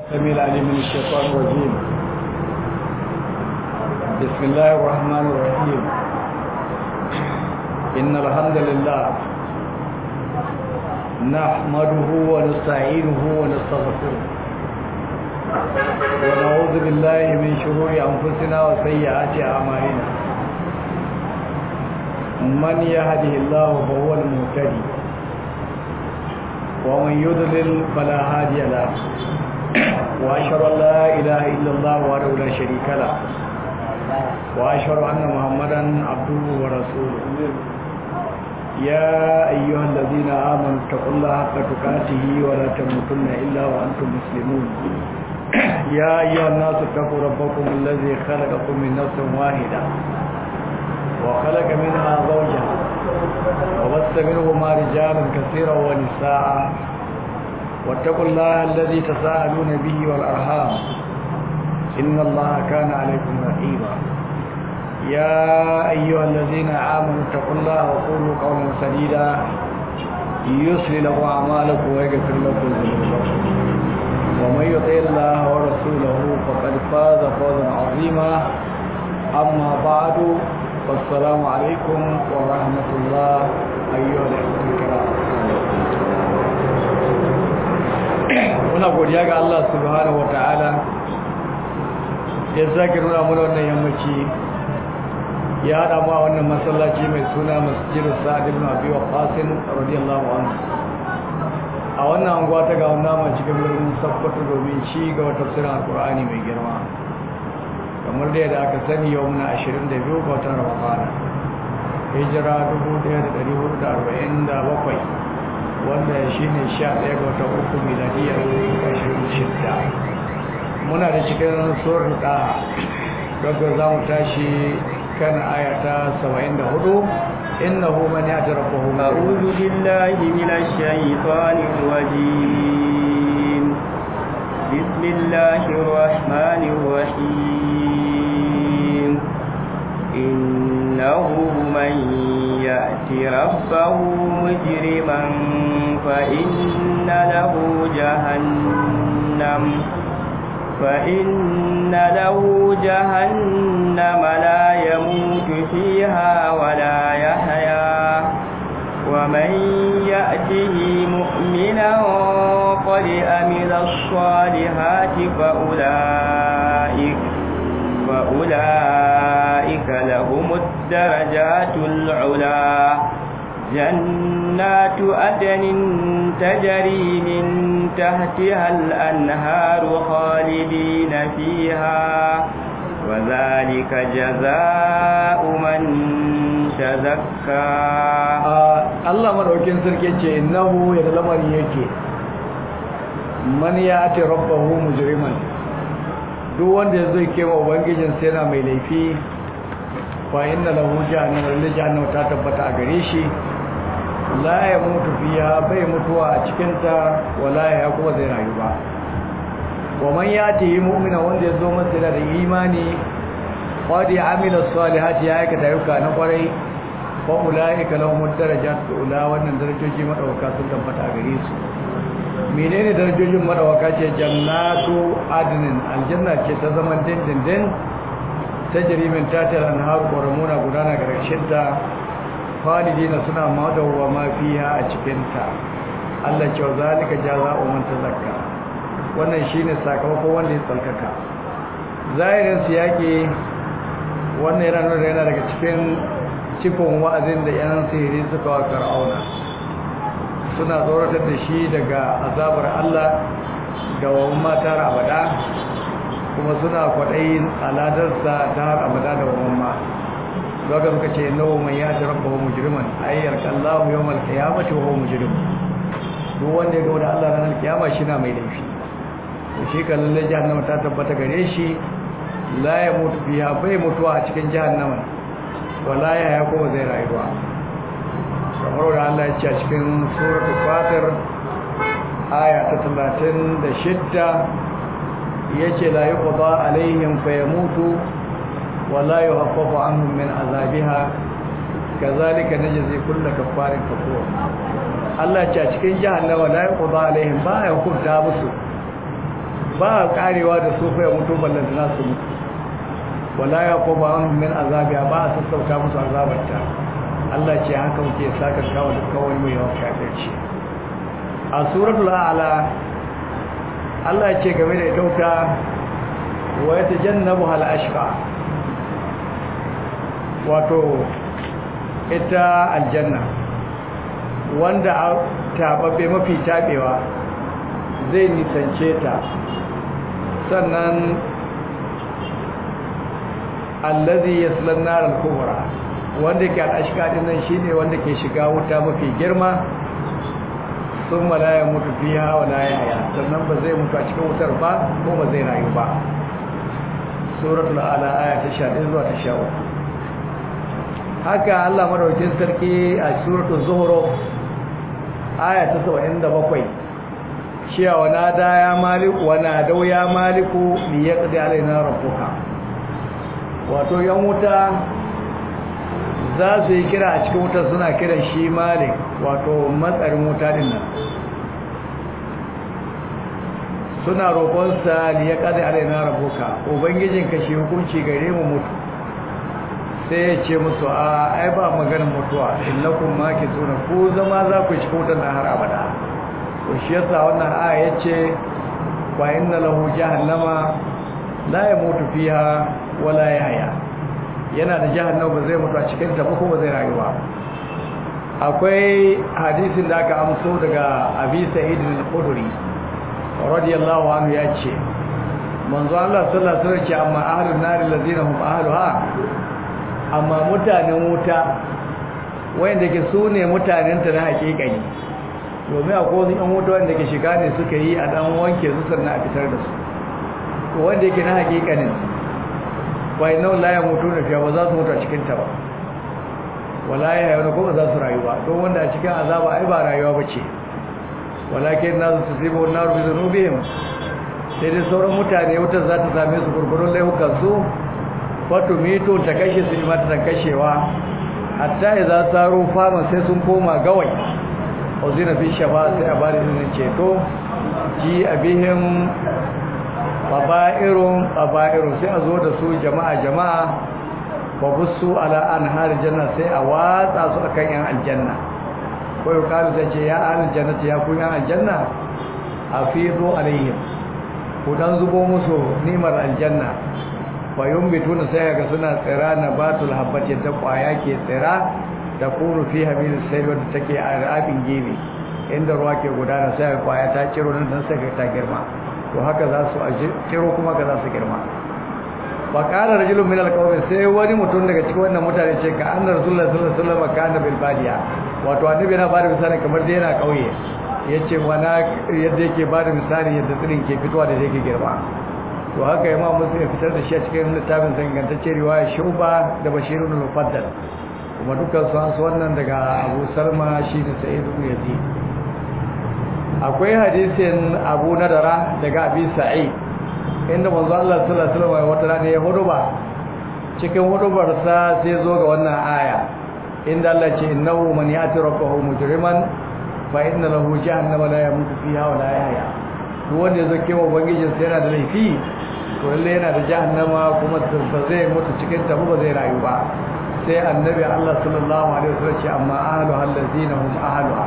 السميع العليم من الشيطان الرجيم بسم الله الرحمن الرحيم إن الحمد لله نحمده ونستعينه ونستغفره ونعوذ بالله من شرور أنفسنا وسيئات أعمالنا من يهده الله فهو المهتدي ومن يضلل فلا هادي له وأشهد أن لا إله إلا الله وحده لا شريك له وأشهد أن محمدا عبده ورسوله يا أيها الذين آمنوا اتقوا الله حق تقاته ولا تموتن إلا وأنتم مسلمون يا أيها الناس اتقوا ربكم الذي خلقكم من نفس واحدة وخلق منها زوجها وبث منهما رجالا كثيرا ونساء واتقوا الله الذي تساءلون به والأرحام إن الله كان عليكم رقيبا يا أيها الذين آمنوا اتقوا الله وقولوا قولا سديدا يصلي لكم أعمالكم ويغفر لكم ذنوبكم ومن يطع الله ورسوله فقد فاز فوزا عظيما أما بعد والسلام عليكم ورحمة الله أيها الأخوة الكرام muna godiya ga Allah subhanahu wataala ya sake nuna mana wannan yammaci ya hada mu a wannan masallaci mai suna masjidu sa'ad ibn abi waqqas radiyallahu anhu a wannan anguwa ta ga wannan cikin birnin Sokoto domin ci ga tafsirin alqur'ani mai girma kamar da yadda aka sani yau muna 22 ga watan Ramadan hijira 1447 wanda shi ne sha ɗaya ga wata uku miladiyar ashirin shidda muna da cikin tsoron ɗa daga za mu tashi kan ayata saba'in da hudu innahu man ya'ti rabbahu a'udhu billahi minash shaitanir rajim bismillahir rahmanir rahim innahu man يأتي ربه مجرما فإن له جهنم فإن له جهنم لا يموت فيها ولا يحيا ومن يأته مؤمنا قد أمل الصالحات فأولئك فأولئك لهم الدرجات العلا جنات أدن تجري من تحتها الأنهار خالدين فيها وذلك جزاء من تزكى الله مدوكين سركي إنه يتلمر يكي من يأتي ربه مجرما duk wanda zai kewa ubangijin sai yana mai laifi fa inna lahu jahannam lillahi jahannam ta tabbata a gare shi la ya mutu fiya bai mutuwa a cikin ta wala ya kuma zai rayu ba wa man yati mu'mina wanda ya zo masa da imani qad amila salihati ya aikata ayyuka na kwarai fa ulaika lahum darajatu ula wannan darajoji madauka sun tabbata a gare su menene darajojin madawaka ce jannatu adnin aljanna ce ta zaman dindindin ta jirimin tatar anhar ƙoramuna gudana ga ta falidina suna madawa ma fiya a cikinta Allah ce wa zalika jaza'u man tazakka wannan shine sakamakon wanda ya tsarkaka zahirin su yake wannan yana nuna yana daga cikin cikon wa'azin da yan sihiri suka wa fir'auna suna tsoratar da shi daga azabar Allah da wa matar abada kuma suna kwaɗayin aladarsa ta har abada da wa ma zaka suka ce nawa mai ya ta rabba mujriman ayyar kallahu yawmal qiyamati wa huwa mujrim duk wanda ya ga da Allah ranar kiyama shi na mai laifi to shi kan lalle jahannama ta tabbata gare shi la ya mutu biya bai mutuwa a cikin jahannama wala ya ya kuma zai rayuwa kamar da Allah ya ce a cikin suratul fatir aya ta 36 yace la yuqda alaihim fayamutu wala yuhaffafu anhum min azabiha kazalika najzi kullu kaffarin kafur Allah ce a cikin jahannama la yuqda alaihim ba ya hukunta musu ba karewa da su fa ya mutu ballan da su mutu wala ya ko ba an min azabiya ba a sassauta musu azabarta Allah ce haka muke saka kawo da kawai mai yawan kafirci a suratul a'la Allah ce game da ita wuta wa yatajannabu hal ashqa wato ita aljanna wanda tababbe mafi tabewa zai nisance ta sannan allazi yasla an-nar al-kubra wanda ke al-ashqa din nan shine wanda ke shiga wuta mafi girma thumma la yamutu fiha wa la yahya sannan ba zai mutu a cikin wutar ba ko ba zai rayu ba suratul ala aya ta 11 zuwa ta 13 haka Allah madaukakin sarki a suratul zuhru aya ta 77 cewa wana da ya maliku wana dau ya maliku li yaqdi alaina rabbuka wato yan wuta za su yi kira a cikin wuta suna kiran shi malik wato matsarin wuta din nan suna roƙonsa li yaqdi alaina rabbuka ubangijin ka shi hukunci gare mu mutu sai ya ce musu a ai ba maganar mutuwa illakum makituna ku zama za ku cikin wutar har abada to shi yasa wannan aya yace wa inna lahu jahannama la yamutu fiha wala yahya yana da jahannama ba zai mutu a cikin ta ba ko ba zai rayu ba akwai hadisin da aka amso daga Abi Sa'id al-Khudri radiyallahu anhu yace manzo Allah sallallahu alaihi wasallam ce amma ahlun nar allazina hum ahluha amma mutanen wuta wayanda ke sune mutanen ta na hakikani domin a kowane yan wuta wanda ke shiga ne suka yi a dan wanke su sannan a fitar da su to wanda yake na hakikanin wai nau la ya mutu na fiya ba za su mutu a cikin ta ba wala ya yau ko ba za su rayu ba don wanda a cikin azaba ai ba rayuwa ba ce walakin na su tusibu na rubi zunubihim sai dai sauran mutane wutar za ta same su gurgurun laifukan su wato mito ta kashe su mata ta kashewa hatta idza saru fama sai sun koma gawai uzina fi shafa sai a bada izinin ceto ji abihim baba'irun baba'irun sai a zo da su jama'a jama'a wa busu ala anhar janna sai a watsa su akan yan aljanna ko yau kalu sai ce ya aljanna ya ku yan aljanna afidu alaihim ku dan zubo musu nimar aljanna fa yumbituna sai ga suna tsira nabatul habbati ta kwaya ke tsira da kuru fi habil sai wadda take a rabin gebe inda ruwa ke gudana sai kwaya ta ciro nan dan sai ta girma to haka za su ciro kuma ka za su girma ba qala rajulun min alqawmi sai wani mutum daga cikin wannan mutane ce ka annar rasulullahi sallallahu alaihi wasallam kana bil badiya wato annabi yana bada misali kamar da yana kauye yace wana yadda yake bada misali yadda tsirin ke fitowa da yake girma to haka imam muslim ya fitar da shi a cikin littafin sangantacce riwaya shuba da bashirun al-mufaddal kuma dukkan su an su wannan daga abu salma shi da sa'id ibn yazid akwai hadisin abu nadara daga abi sa'id inda manzo Allah sallallahu alaihi wasallam wata rana ya huduba cikin hudubar sa sai zo ga wannan aya inda Allah ce innahu man yati rabbahu mujriman fa inna lahu jahannama la yamutu fiha wa la yahya duk wanda yazo kewa ubangijin sa yana da laifi to lalle yana da jahannama kuma ba zai mutu cikin ta ba zai rayu ba sai annabi Allah sallallahu alaihi wasallam ce amma ahlu allazina hum ahluha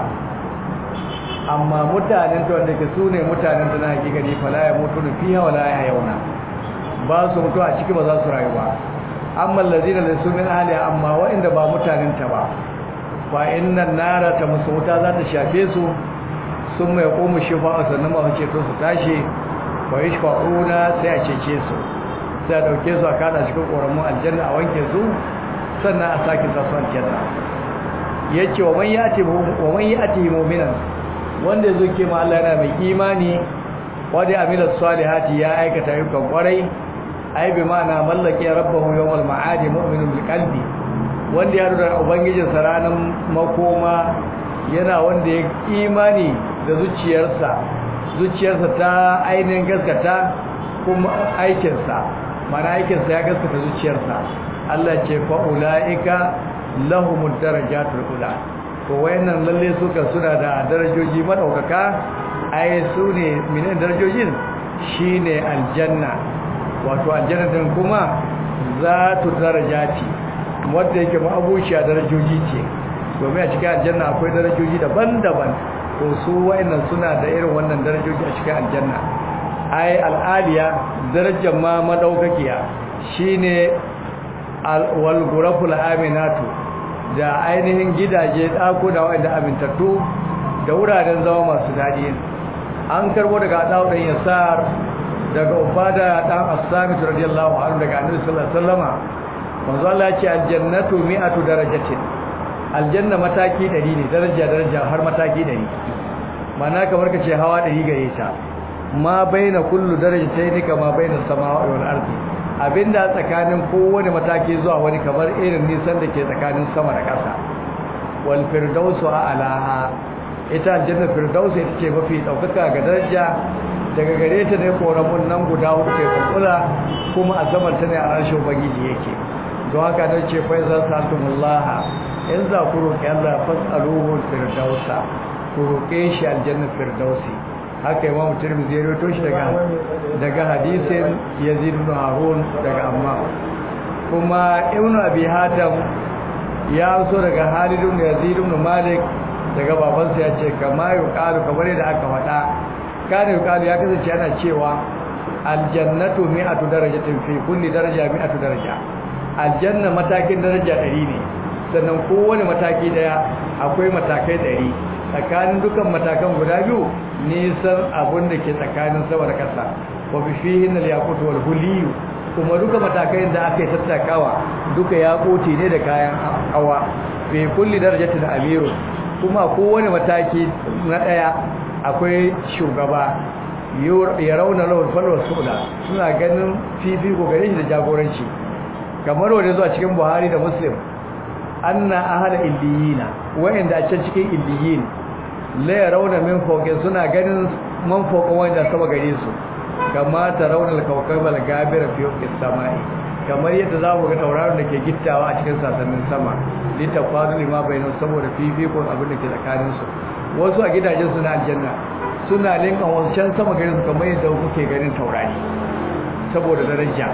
amma mutanen ta wanda ke sune mutanen ta na hakikani fala ya mutu fiha wala ya yauna ba su mutu a ciki ba za su rayu ba amma allazina laysu min ahliha amma wa'inda ba mutanen ta ba fa innan nara ta musu wuta za ta shafe su sun mai komu shifa sannan ma ce to su tashi wa yashfa'una sai a cece su sai a dauke su a kada cikin koramun aljanna a wanke su sannan a sake sa su aljanna yace wa man yati wa man yati mu'minan wanda yazo ke ma Allah yana mai imani wanda amila salihati ya aikata ayyukan kwarai ai bi ma'ana mallaki rabbahu yawmal ma'adi mu'minun bil qalbi wanda ya rura ubangijin sa ranan makoma yana wanda ya imani da zuciyarsa zuciyarsa ta ainihin gaskata kuma aikinsa mana aikinsa ya gaskata zuciyarsa Allah ce fa ulaika lahumud darajatul ula to wayannan lalle suka suna da darajoji madaukaka ai su ne minin darajojin shine aljanna wato aljanna din kuma zatu darajati wanda yake ma'abuciya darajoji ce domin a cikin aljanna akwai darajoji daban-daban to su wayannan suna da irin wannan darajoji a cikin aljanna ai al'aliya darajar ma madaukakiya shine wal ghuraful aminatu da ainihin gidaje dako da wanda amintattu da wuraren zama masu dadi an karbo daga Adawu dan Yasar daga Ubada dan As-Samit radiyallahu anhu daga Annabi sallallahu alaihi wasallama manzo Allah ya ce aljannatu mi'atu darajatin aljanna mataki 100 ne daraja daraja har mataki 100 mana kamar ka ce hawa 100 gare ta ma baina kullu darajatayn kama baina samawati wal ardi abinda tsakanin kowane mataki zuwa wani kamar irin nisan da ke tsakanin sama da ƙasa wal firdausu a'laha ita aljanna firdausu ita ce mafi daukaka ga daraja daga gare ta ne koramun nan guda hudu ke kula kuma a zaman ta ne a rashin ubangiji yake don haka don ce fa zan saltumullah in za ku roƙi Allah fasaluhu firdausa ku roƙe shi aljanna firdausi haka imam tirmidhi ya rawaito shi daga daga hadisin yazid ibn harun daga amma kuma ibn abi hatam ya so daga halid ibn yazid ibn malik daga babansa ya ce kama yuqalu kamar yadda aka faɗa kana yuqalu ya kasance ana cewa aljannatu mi'atu darajatin fi kulli daraja mi'atu daraja aljanna matakin daraja 100 ne sannan kowane mataki daya akwai matakai 100 tsakanin dukan matakan guda biyu nisan abun da ke tsakanin sama da ƙasa wa fi fihin al-yaqut wal huliyu kuma duka matakai da aka yi tattakawa duka yaquti ne da kayan hawa fi kulli darajatin amiru kuma kowane mataki na daya akwai shugaba ya rauna lawal falwa suda suna ganin fifiko gare shi da jagoranci kamar wanda zuwa cikin Buhari da Muslim anna ahla illiyina wa'inda a can cikin illiyin la yarawna min fawqin suna ganin man fawqin wanda sama gare su kama tarawna al-kawkab al-gabira fi as-samai kamar yadda za mu ga tauraron da ke gittawa a cikin sasannin sama litafadu lima bainu saboda fifikon abin da ke tsakanin su wasu a gidajen su na aljanna suna linkan wancan sama gare su kamar yadda kuke ganin taurari saboda daraja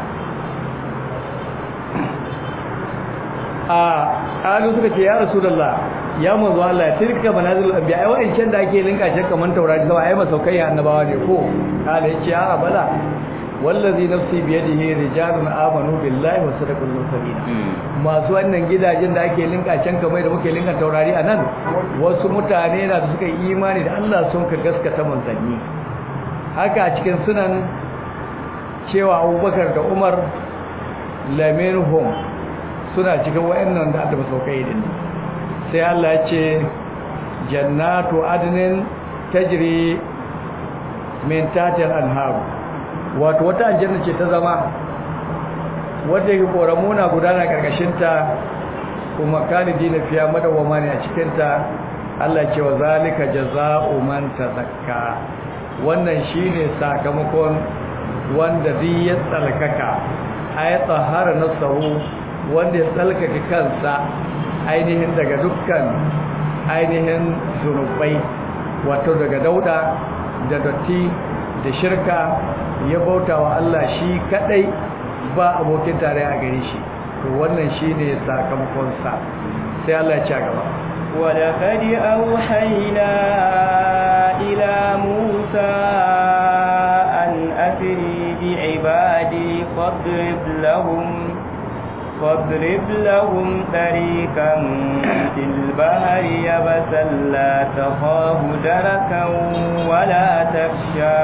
a ƙalu suka ce ya rasulullah ya manzo Allah tilka manazilul anbiya ai wa'ancan da ake linka shi kaman taurari sama ai masaukai ya annabawa ne ko kala yace a bala wallazi nafsi bi yadihi rijalun amanu billahi wa sadaqul mursalin masu wannan gidajen da ake linka can kamar da muke linka taurari anan wasu mutane na da suka yi imani da Allah sun ka gaskata manzanni haka a cikin sunan cewa Abubakar da Umar laminhum suna cikin wayannan da Allah saukai din sai Allah ya ce jannatu adnin tajri min tahtiha al-anhar wato wata aljanna ce ta zama wanda yake koramuna gudana karkashin ta kuma kalidina fiya madawama ne a cikin ta Allah ce wa zalika jazaa'u man tazakka wannan shine sakamakon wanda duk ya tsalkaka ay tahara nasahu wanda ya tsalkaka kansa ainihin daga dukkan ainihin zunubai wato daga dauda da dotti da shirka ya bauta wa Allah shi kadai ba abokin tare a gare shi to wannan shine sakamakon sa sai Allah ya ci gaba ولقد أوحينا إلى موسى أن أسري بعبادي فاضرب لهم فاضرب لهم طريقا في البحر يبسا لا تخاف دركا ولا تخشى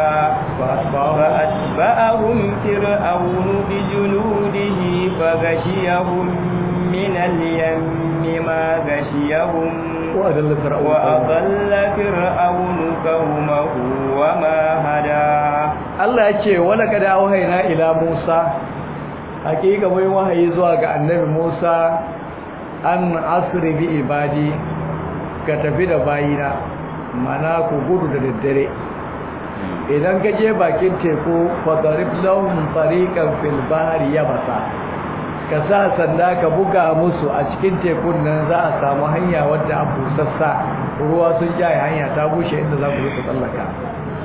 فأتبعهم فرعون بجنوده فغشيهم من اليم ما غشيهم وأضل فرعون وأضل فرعون قومه وما هدى Allah ya ce wala kada wahaina ila Musa hakika mai wahayi zuwa ga annabi Musa an asri bi ibadi ka tafi da bayina mana ku gudu da daddare idan ka je bakin teku fadarib lahum tariqan fil bahri yabasa ka sa sanda ka buga musu a cikin tekun nan za a samu hanya wadda a busassa ruwa sun jaye hanya ta bushe inda za ku yi tsallaka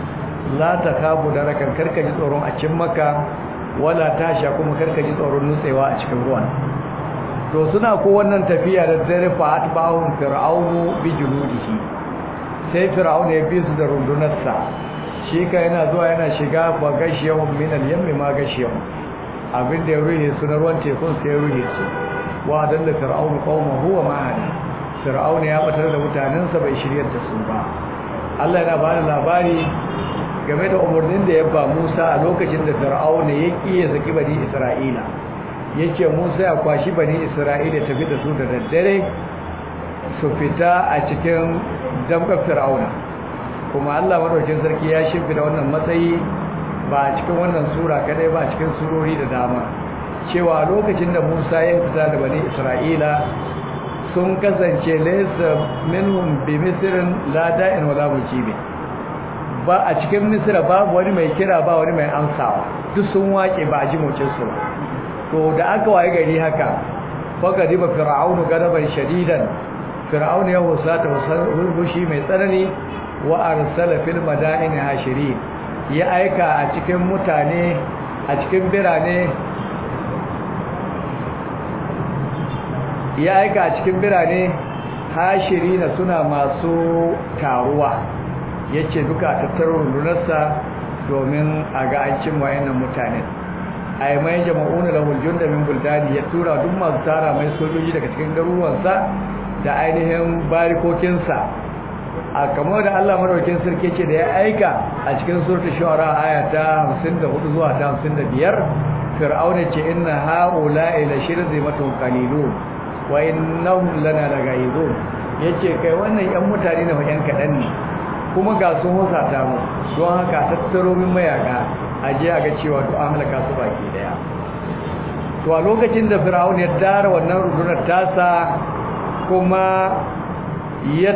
la takabu darakan karka ji tsoron a cin maka wala tasha kuma karka ji tsoron nutsewa a cikin ruwan to suna ko wannan tafiya da dare fa atba'un fir'aunu bi junudihi sai fir'aunu ya bi su da rundunarsa shi ka yana zuwa yana shiga ba gashiyahum min al-yammi ma gashiyahum abin da ya ruhe su na ruwan tekun sai ya ruhe su wa dalla fir'aunu qaumahu wa ma hada fir'aunu ya batar da mutanensa bai shiryar da su ba Allah yana bada labari game da umarnin da ya ba Musa a lokacin da fir'aunu ya kiye saki bani Isra'ila yace Musa ya kwashi bani Isra'ila tafi da su da daddare su fita a cikin damkar fir'auna kuma Allah madaukakin sarki ya shimfida wannan matsayi ba a cikin wannan sura kadai ba a cikin surori da dama cewa lokacin da Musa ya fita da bani Isra'ila sun kasance laysa minhum bi misrin la da'in wala mujibi ba a cikin misra babu wani mai kira ba wani mai amsawa duk sun wake ba a ji mocin su ba to da aka waye gari haka faka diba fir'aunu gadaban shadidan fir'aunu ya husata hushi mai tsanani wa arsala fil madaini hashirin ya aika a cikin mutane a cikin birane ya aika a cikin birane hashirina suna masu taruwa yace duka tattaro rundunarsa domin a ga an cin wayannan mutane ay mai jama'una lahul junda min buldani ya tura duk masu tara mai sojoji daga cikin garuruwansa da ainihin barikokinsa a kamar da Allah madaukakin sarki ce da ya aika a cikin suratul shu'ara aya ta 54 zuwa ta 55 fir'auna ce inna haula'i la shirzimatun qalilun wa innahum lana lagaizun yace kai wannan yan mutane ne yan kadan ne kuma ga sun husata mu don haka tattaro min mayaka aje a ga cewa to an halaka su baki daya to a lokacin da fir'auna ya dara wannan rundunar tasa kuma ya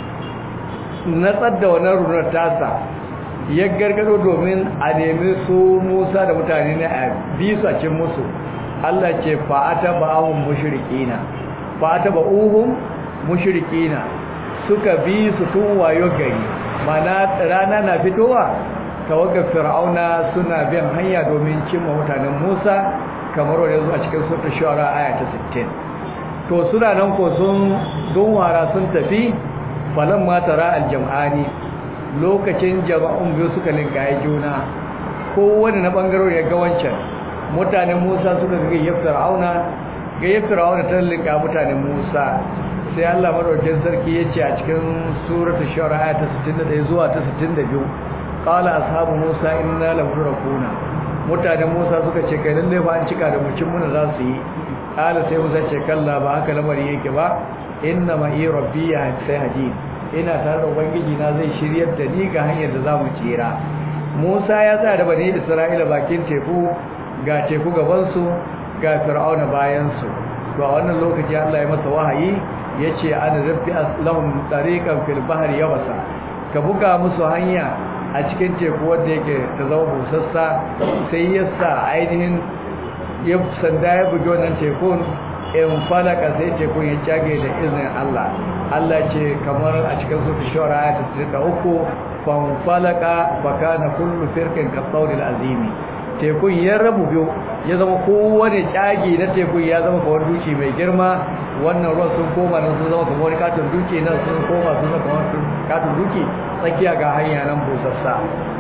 natsar da wannan runar tasa ya gargado domin a nemi su musa da mutane ne a bisu a cin musu allah ce fa'ata ba'ahun mushrikina fa'ata ba'uhun mushrikina suka bi su tun wayo gari mana rana na fitowa tawagar fir'auna suna bin hanya domin cimma mutanen musa kamar wanda zuwa cikin sura shawara aya ta 60 to suna nan ko sun don wara sun tafi falan ma tara aljam'ani lokacin jama'un biyu suka lingaye juna kowane na bangaro ya ga wancan mutanen Musa suka ga gayyar Fir'auna gayyar Fir'auna ta linga mutanen Musa sai Allah madaukakin sarki yace a cikin suratul shu'ara ta 61 zuwa ta 62 qala ashabu Musa inna lamudrakuna mutanen Musa suka ce kai lalle fa an cika da mucin muna za su yi qala sai Musa ce kalla ba haka lamari yake ba inna ma iya rabbi ya sai haji ina tare da ubangiji na zai shiryar da ni ga hanyar da zamu tsira Musa ya tsaya da bani Isra'ila bakin teku ga teku gaban su ga Fir'auna bayan su to a wannan lokaci Allah ya masa wahayi yace ana rabbi lahum tariqan fil bahri yabasa ka buga musu hanya a cikin teku wanda yake ta zama busassa sai ya sa ainihin ya sanda ya bugi wannan tekun in falaka sai tekun ya cage da izinin Allah Allah ce kamar a cikin sufi shawara ta tsika uku fan falaka baka na kullu firkin kasauril azimi tekun ya rabu biyu ya zama kowane cage na tekun ya zama kawar duki mai girma wannan ruwan sun koma nan sun zama kamar katon duki nan sun koma sun zama kamar katon duki tsakiya ga hanya nan busassa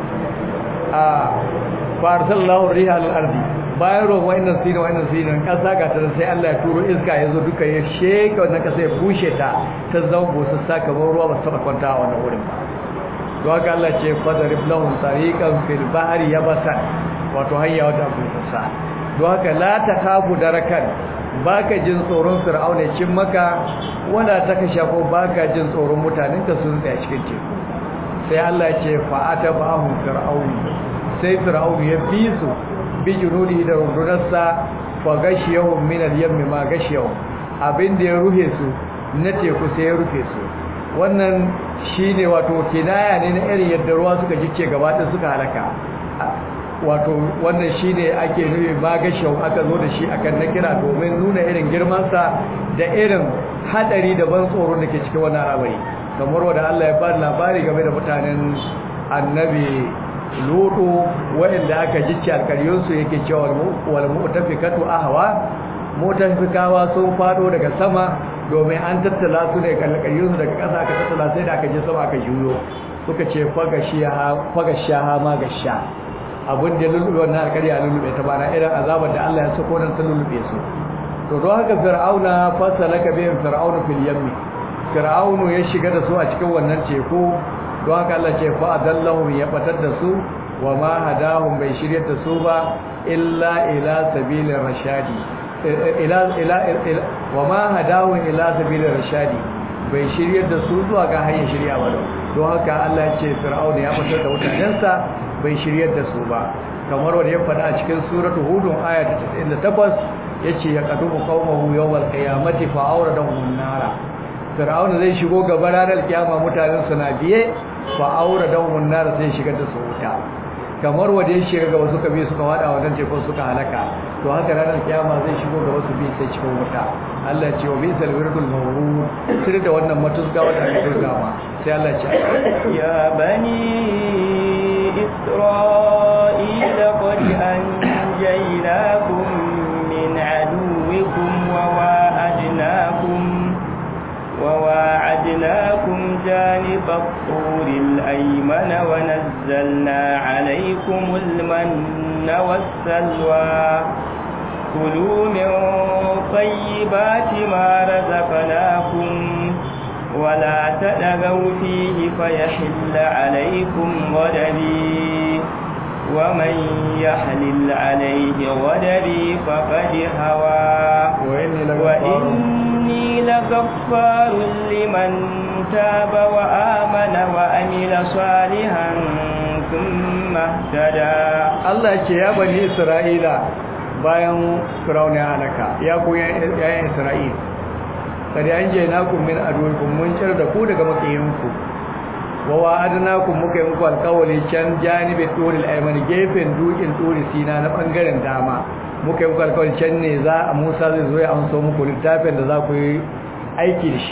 a farsallahu riha al-ardi bayan ruwan wa'annan sinin wa'annan sinin kasa ga ta sai Allah ya turo iska ya zo duka ya sheka wannan kasa ya bushe ta ta zama busassa kamar ruwa ba su taɓa kwanta a wannan wurin ba don haka Allah ce fadarib lahum tariqan fil bahri yabasa wato hanya wata busassa don haka la takabu darakan baka jin tsoron fir'auna cin maka wanda ta ka shafo baka jin tsoron mutanen ka sun tsaya cikin teku sai Allah ya ce fa'ata ba'hum fir'aun sai fir'aun ya bi su bi junudi da rundunarsa fa gashiyahum min al-yammi ma gashiyahum abin da ya ruhe su na teku sai ya rufe su wannan shine wato kinaya ne na irin yadda ruwa suka jice gaba ɗaya suka halaka wato wannan shine ake nufi ma gashiyahum aka zo da shi akan na kira domin nuna irin girmansa da irin hadari da ban tsoro da ke cikin wannan al'amari kamar wanda Allah ya bada labari game da mutanen annabi lutu wanda aka jicce alkaryunsu yake cewa wal mu'tafikatu ahwa mutafikawa sun fado daga sama domin an tattala su daga alkaryunsu daga ƙasa aka tattala sai da aka je sama aka juyo suka ce fagashaha ma gasha abin da lulluɓe wannan alkarya lulluɓe ta bana irin azabar da Allah ya sako nan ta lulluɓe su to don haka fir'auna fasalaka bihim fir'aunu fil yammi fir'aunu ya shiga da su a cikin wannan teku don haka Allah ce fa adallahum ya batar da su wa ma hadahum bai shiryar da su ba illa ila sabilir rashadi ila ila wa ma hadahum ila sabilir rashadi bai shiryar da su zuwa ga hanyar shirya ba don haka Allah ya ce fir'auna ya batar da mutanensa bai shiryar da su ba kamar wanda ya faɗa a cikin suratul hudun aya ta 98 yace ya qadumu qaumahu yawmal qiyamati fa awradahum nara fir'auna zai shigo gaba ranar kiyama mutanen su na biye fa awradahum nara sai shigar da su wuta kamar wanda ya shiga gaba suka bi suka wada wannan tekun suka halaka to haka ranar kiyama zai shigo gaba su bi sai cikin wuta Allah ce wa bi salwirdul mawrud sirri da wannan matuzga wanda aka turga ma sai Allah ce ya bani isra'ila qad anjaynakum min aduwwikum wa wa'adnakum وواعدناكم جانب الطور الأيمن ونزلنا عليكم المن والسلوى كلوا من طيبات ما رزقناكم ولا تدغوا فيه فيحل عليكم غدري ومن يحلل عليه غدري فقد هوى وإني لغفار لمن تاب وآمن وأمل صالحا ثم اهتدى الله يا بني إسرائيل bayan Firaun ya halaka ya ku yayin Isra'il kada an je naku min aduwikum mun cire da ku daga makiyinku wa wa'adnakum muka yi muku alƙawari can janibi turil ayman gefen dukin turi sina na bangaren dama muka yi muku alƙawari can ne za a Musa zai zo ya amso muku littafin da za ku yi aiki da shi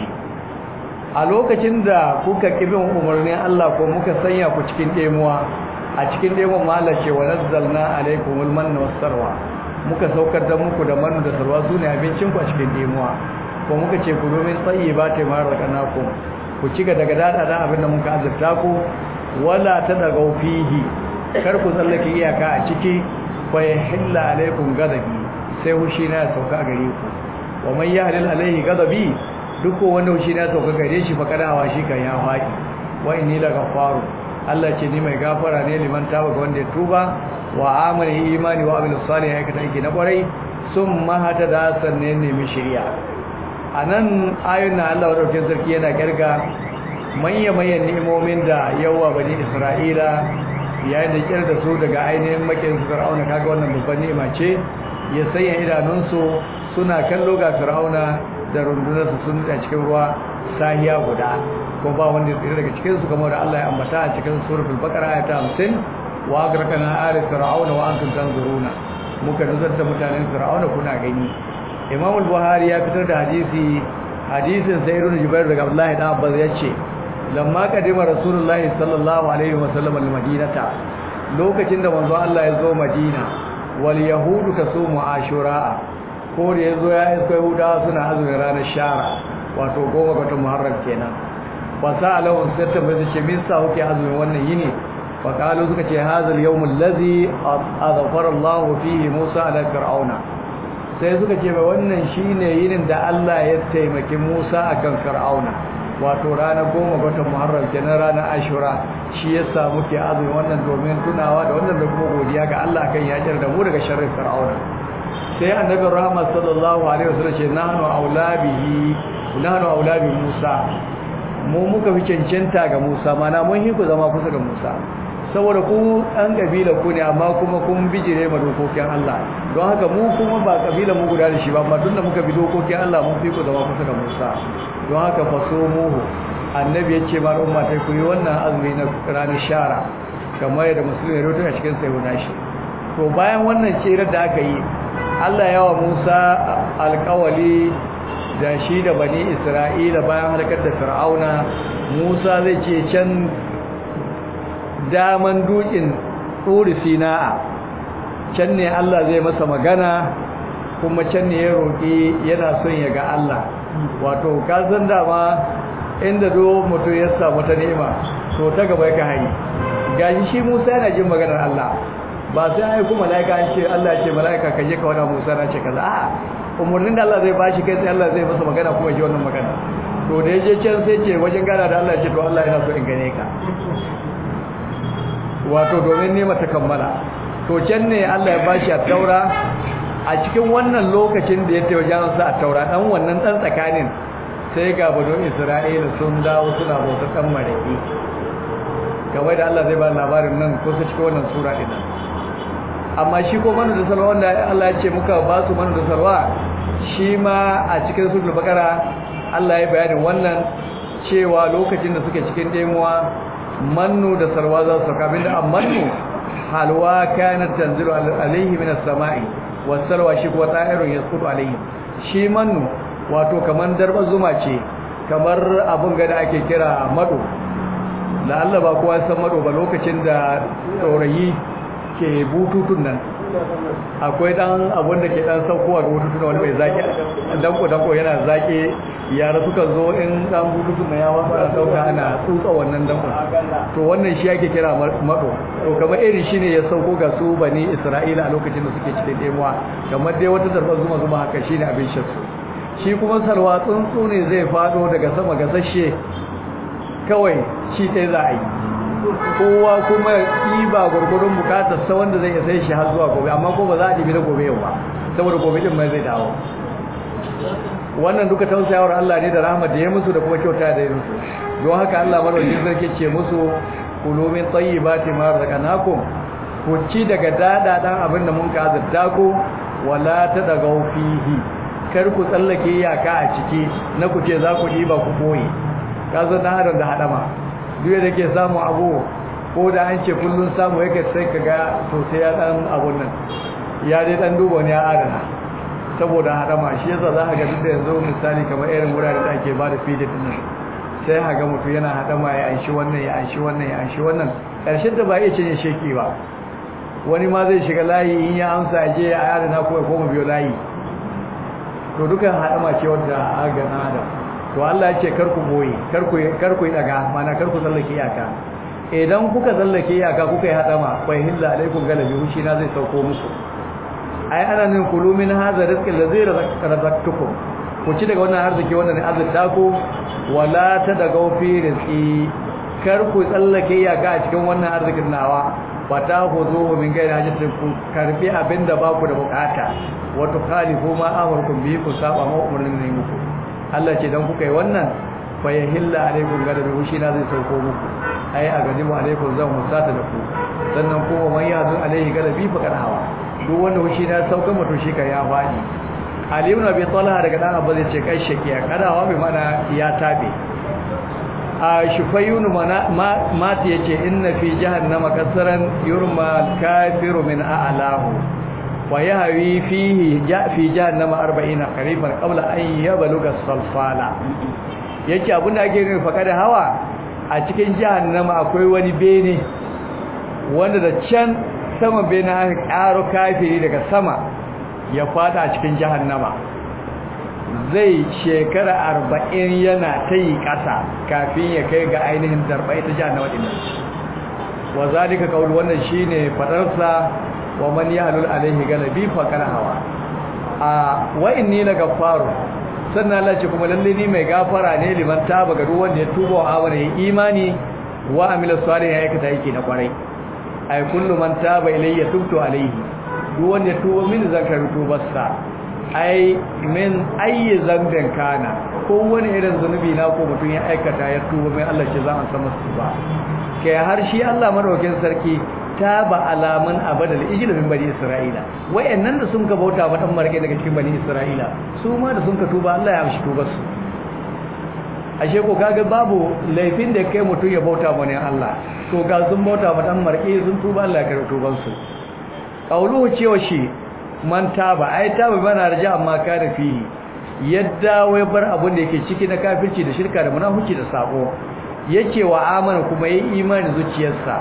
a lokacin da kuka kibin umarnin Allah ko muka sanya ku cikin demuwa a cikin demuwa ma Allah ce wa nazzalna alaikumul manna wasarwa muka saukar da muku da manna da sarwa su ne abincin ku a cikin demuwa ko muka ce ku domin tsayi ba ta mara kanaku ku cika daga dada da abin da muka azurta ku wala ta daga fihi kar ku tsallake iyaka a ciki fa yahilla alaikum gadabi sai hushi na sauka gare ku wa man yahlil alaihi gadabi duk wanda hushi na sauka gare shi fa kadawa shi kan ya faɗi wa inni la ghafaru Allah ce ni mai gafara ne liman taba ga wanda ya tuba wa amana imani wa amil salih ya aikata aiki na kwarai sun mahata da sannan nemi shari'a a nan ayon na Allah wadaukin sarki yana kirga manya-manyan ni'imomin da yawa bani isra'ila yayin da kyar da su daga ainihin makin fir'auna kaga wannan babban ni'ima ce ya sanya idanunsu suna kallo ga fir'auna da rundunarsu sun a cikin ruwa sahiya guda ko ba wanda ya tsira daga cikinsu kamar da Allah ya ambata a cikin suratul baqara ayata 50 wa agrakana ala fir'auna wa antum tanzuruna muka nuzar da mutanen fir'auna kuna gani imam al-buhari ya fitar da hadisi hadisin sayyidun jubair daga abdullahi da abbas yace lamma kadima rasulullahi sallallahu alaihi wasallam al-madinata lokacin da manzo Allah ya zo madina wal yahudu tasumu ashura ko da yazo ya isko yahudawa suna azumin ranar shara wato goma ga muharram kenan fa sa'alahu satta bai ce min sa kuke azumin wannan yini fa qalu suka ce hadha al-yawm allazi azfara Allah fihi Musa ala fir'auna sai suka ce ba wannan shine yinin da Allah ya taimaki Musa akan Fir'auna wato ranar goma ga watan Muharram kenan ranar Ashura shi yasa muke azumi wannan domin tunawa da wannan da kuma godiya ga Allah akan ya jar da mu daga sharrin Fir'auna sai annabi Muhammad sallallahu alaihi wasallam ce nahnu aulabihi nahnu aulabi Musa mu muka fi cancanta ga Musa mana mun hiku zama kusa ga Musa saboda ku ɗan ƙabila ku ne amma kuma kun bijire ma dokokin Allah don haka mu kuma ba ƙabila mu guda da shi ba amma tunda muka bi dokokin Allah mun fi ku zama kusa da Musa don haka faso muhu annabi ya ce ma umma ta ku yi wannan azumi na ranar shara kamar yadda musulmi ya rubuta a cikin sayo nashi to bayan wannan cirar da aka yi Allah yawa Musa alƙawali da shi da bani Isra'ila bayan halakar da Fir'auna Musa zai ce can daman dukin turi sina'a can ne Allah zai masa magana kuma can ne ya roƙi yana son ya ga Allah wato ka san dama inda do mutum ya samu ta ni'ima to ta gaba ka hayi gashi shi Musa yana jin maganar Allah ba sai ai kuma malaika an ce Allah ya ce malaika ka je ka wada Musa na ce kaza a'a umurnin da Allah zai bashi kai sai Allah zai masa magana kuma ji wannan magana to da yaje can sai ce wajen gana da Allah ya ce to Allah yana so in gane ka wato domin nema ta kammala to can ne Allah ya bashi a taura a cikin wannan lokacin da ya tayi wajen sa a taura dan wannan dan tsakanin sai ga bado Isra'ila sun dawo suna bauta dan mareki kamar da Allah zai ba labarin nan ko su cikin wannan sura din amma shi ko manu da salwa wanda Allah ya ce muka ba su manu da salwa shi ma a cikin suratul baqara Allah ya bayanin wannan cewa lokacin da suke cikin demuwa mannu da salwa za su kabin da amannu halwa kanat tanzilu alaihi min as-sama'i was-salwa shi kuwa ta'irun yasqutu alaihi shi mannu wato kaman darba zuma ce kamar abun ga da ake kira mado la Allah ba kowa san mado ba lokacin da tsorayi ke bututun nan akwai dan abun da ke dan saukowa da bututun wani mai zaki danko danko yana zaki yara suka zo in dan bututun ya wasu an dauka ana tsutsa wannan danko to wannan shi yake kira mado to kamar irin shine ya sauko ga su bani Isra'ila a lokacin da suke cikin demuwa kamar dai wata zarbar zuma zuma haka shine abin shan su shi kuma salwa tsuntsu ne zai fado daga sama gasashe kawai shi ɗaya za a yi kowa kuma ɗiba gwargwadon bukatar sa wanda zai sai shi har zuwa gobe amma ko ba za a ɗibi na gobe yau ba saboda gobe din mai zai dawo wannan duka tausayawar Allah ne da rahmat da ya musu da kuma kyauta da ya musu don haka Allah madaukakin sarki ce musu kulu min tayyibati ma razaqnakum ku ci daga dada dan abin da mun ka azurta ku wala tadagaw fihi kar ku tsallake iyaka a ciki na ku ce za ku ɗiba ku boye ka zo na adam da hadama duk da ke samu abu ko da an ce kullun samu yake sai ka ga to sai ya dan abun nan ya dai dan duba ne ya adana saboda hadama shi yasa za ka ga duk da yanzu misali kamar irin wurare da ake ba da feeding din nan sai ka ga mutum yana hadama ya anshi wannan ya anshi wannan ya anshi wannan karshen da ba iya cinye sheki ba wani ma zai shiga layi in ya amsa je ya adana ko ya koma biyo layi to dukan hadama ce wanda aga na adam to Allah ya ce kar ku boye kar ku kar ku daga mana kar ku tsallake iyaka idan kuka tsallake iyaka kuka yi hadama fa hilla alaikum galabi hushi na zai sauko muku ai ana nin kulu min hadha rizqi allazi razaqtukum ku ci daga wannan arziki wannan arziki ku wala ta daga fi rizqi kar ku tsallake iyaka a cikin wannan arzikin nawa fata huzuhu min gairi hajjatin ku karbi abinda ba ku da bukata wato khalifu ma amarkum bi ku saba ma umurnin ne muku Allah ce dan kuka yi wannan fa yahilla alaikum gadabi hushi na zai sauko muku ai a gani mu alaikum zan musata da ku sannan ko man yazu alaihi gadabi fa hawa duk wanda hushi na sauka mutu shi ka ya fadi Ali ibn Abi Talha daga dan Abba zai ce kai shakiya kadawa bi mana ya tabe a shufayun mati yace inna fi jahannama kasaran yurma kafiru min a'lahu wa yahwi fihi ja fi jahannama 40 qariban qabla an yabluga salfala yace abinda ake nufi fakada hawa a cikin jahannama akwai wani bene wanda da can sama bene aka karo kafiri daga sama ya fada a cikin jahannama zai shekara arba'in yana ta yi ƙasa kafin ya kai ga ainihin zarbai ta jahannama ɗin wa zalika qaul wannan shine fadarsa wa man yahlul alaihi galabi fa hawa a wa inni la gaffaru sannan Allah ce kuma lalle ni mai gafara ne liman taba ga duk wanda ya tuba wa amana ya imani wa amila salih ya aikata yake na kwarai ay kullu man taba ilayya tubtu alaihi duk wanda ya tuba min zakar tubarsa ai min ayi zambin kana ko wani irin zunubi na ko mutum ya aikata ya tuba mai Allah ce za a san masa ba kai har shi Allah madaukakin sarki ta ba alaman abadal ijil min bani isra'ila wayannan da sun ka bauta wa dan marke daga cikin bani isra'ila su ma da sun ka tuba Allah ya amshi tubar su ashe ko kaga babu laifin da kai mutum ya bauta wa ne Allah to ga sun bauta wa dan marke sun tuba Allah ya karɓi tubar su qauluhu cewa shi man taba ai taba bana raja amma kana fihi yadda wai bar abun da yake ciki na kafirci da shirka da munafiki da sabo yake wa amana kuma yayi imani zuciyarsa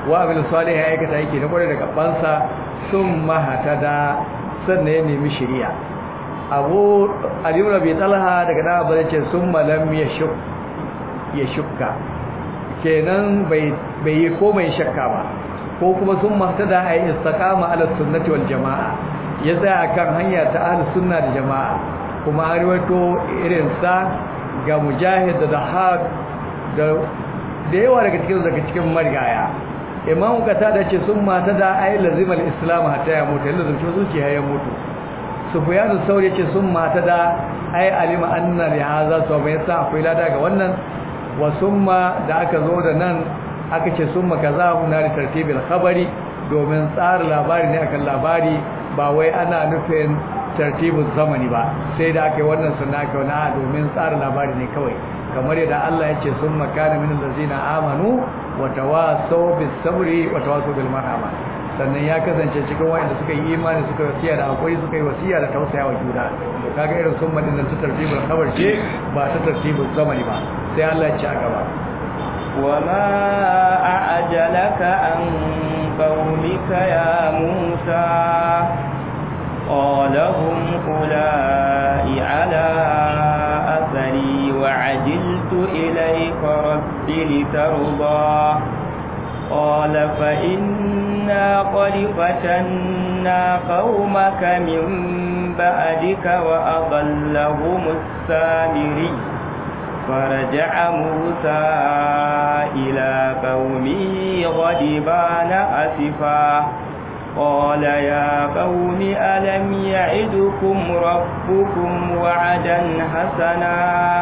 wa abil salih ya aikata yake na kware da gabansa sun mahatada sannan ya nemi shari'a abu aliyu rabi talha daga da abu ce sun malam ya shuk ya shukka kenan bai yi komai shakka ba ko kuma sun mahatada a yi istiqama ala sunnati wal jama'a ya tsaya kan hanya ta ahlus sunna da jama'a kuma an riwato irin sa ga mujahid da dahab da da yawa daga cikin daga cikin marigaya imam kata da ce sun mata da ayi lazimal islam hatta ya mutu yalla zunci zuciya ya mutu sufyan sauri ce sun mata da ayi alima anna li hadha so bai sa akwai lada ga wannan wa summa da aka zo da nan aka ce summa kaza huna li tartibil khabari domin tsara labari ne akan labari ba wai ana nufin tartibin zamani ba sai da aka yi wannan sunna aka wani domin tsara labari ne kawai kamar yadda Allah ya ce sun makana min allazina amanu wa tawasaw bis sabri wa tawasaw bil marhama sannan ya kasance cikin wanda suka yi imani suka wasiya da hakuri suka yi wasiya da tausayawa juna to kaga irin sun madin nan ta tartibul khabar ce ba ta tartibul zamani ba sai Allah ya ce a gaba وما أعجلك عن قومك يا موسى قال هم أولئك على أثري وعجلت إليك رب لترضى قال فإنا قد فتنا قومك من بعدك وأضلهم السامري فرجع موسى إلى قومه غضبان أسفا قال يا قوم ألم يعدكم ربكم وعدا حسنا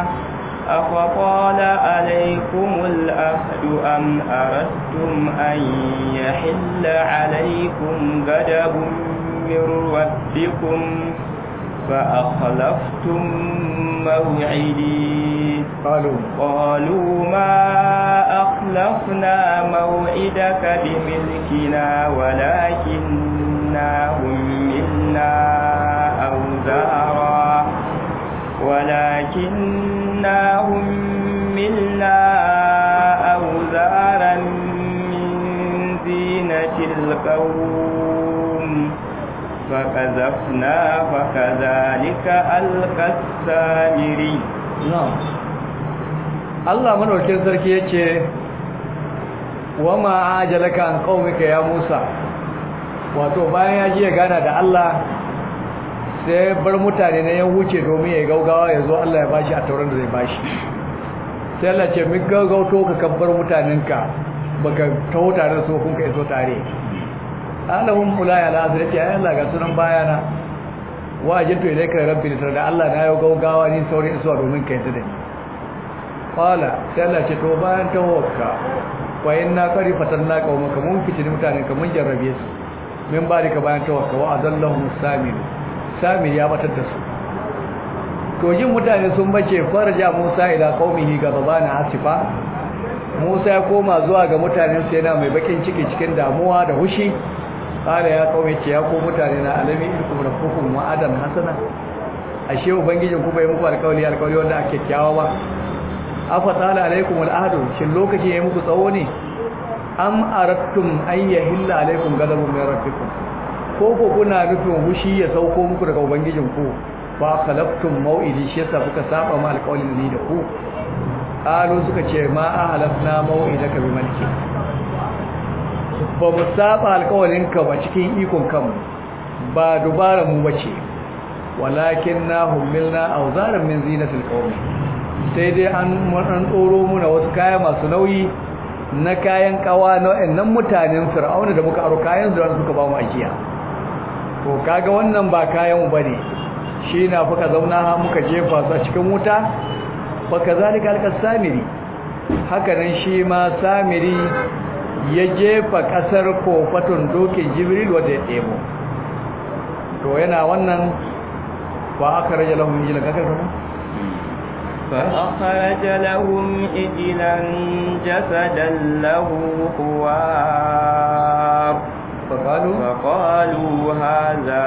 أفطال عليكم الأهد أم أردتم أن يحل عليكم غضب من ربكم فأخلفتم موعدي قالوا قالوا ما أخلفنا موعدك بملكنا ولكننا هملنا أوزارا ولكننا هملنا أوزارا من زينة القوم فكذفنا فكذلك ألقى السامري na'am Allah madaukakin sarki yace wama ajalaka an qaumika ya Musa wato bayan ya ji ya gana da Allah sai bar mutane na ya wuce domin ya gaugawa ya zo Allah ya bashi a tauran da zai bashi sai Allah ce min gaugauto ka kabbar mutanenka baka taho tare da su kun ka iso tare alahum ulaya ala azrati ya Allah ga sunan bayana wa ajintu ilayka rabbi litar da Allah na yau gaugawa ni saurin isuwa domin ka yadda da ni qala sai Allah ce to bayan tawakka wa inna qari fatanna qaumaka mun fitini mutanen ka mun jarrabe su min barika bayan tawakka wa adallahum samir samir ya batar da su to jin mutane sun bace farja Musa ila qaumihi gabana asifa Musa ya koma zuwa ga mutanen sa yana mai bakin ciki cikin damuwa da hushi kala ya kaume ce ya ko mutane na alami ilkum rabbukum wa adan hasana ashe ubangijin ku bai muku alƙawari alƙawari wanda ake kyawa ba afa tsala alaikum al'ahdu shin lokaci yayi muku tsawo ne am arattum an yahilla alaikum ghadabun min rabbikum ko ko kuna nufin hushi ya sauko muku daga ubangijin ku fa khalaftum mau'idi shi yasa kuka saba ma alƙawarin ni da ku qalu suka ce ma ahlafna mau'idaka bi malki ba mu saba alkawalinka ba cikin ikon kanmu ba dubara mu bace walakin na hummilna auzaran min zinatil qawmi sai dai an an tsoro muna wasu kaya masu nauyi na kayan kawa na wayannan mutanen fir'auna da muka aro kayan zuwa suka ba mu ajiya to kaga wannan ba kayan mu bane shi na fuka zauna ha muka jefa su a cikin wuta fa kazalika alqasamiri haka nan shi ma samiri ya jefa kasar kofatun dokin jibril wadda ya ɗebo to yana wannan ba aka raja lahun jilan kakar kuma فأخرج لهم إجلا جسدا له خوار فقالوا فقالوا هذا